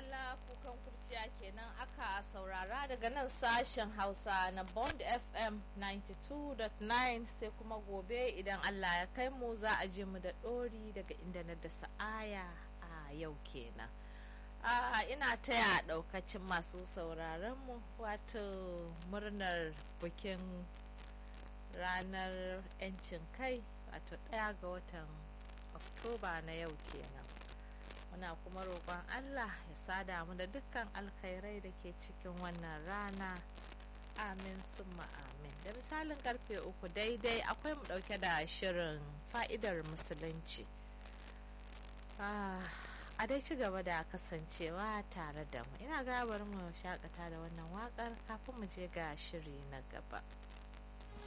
madalla kukan kurciya kenan aka saurara daga nan sashen hausa na bond fm 92.9 sai kuma gobe idan allah ya kai mu za a je mu da ɗori daga inda na da sa'aya a yau kenan a ina taya ɗaukacin masu sauraron mu wato murnar bikin ranar 'yancin kai wato ɗaya ga watan oktoba na yau kenan muna kuma roƙon Allah ya sada mu da dukkan alkhairai da ke cikin wannan rana amin summa amin da misalin karfe uku daidai akwai mu ɗauke da shirin fa'idar musulunci a dai ci gaba da kasancewa tare da mu ina gabar mu shakata da wannan waƙar kafin mu je ga shiri na gaba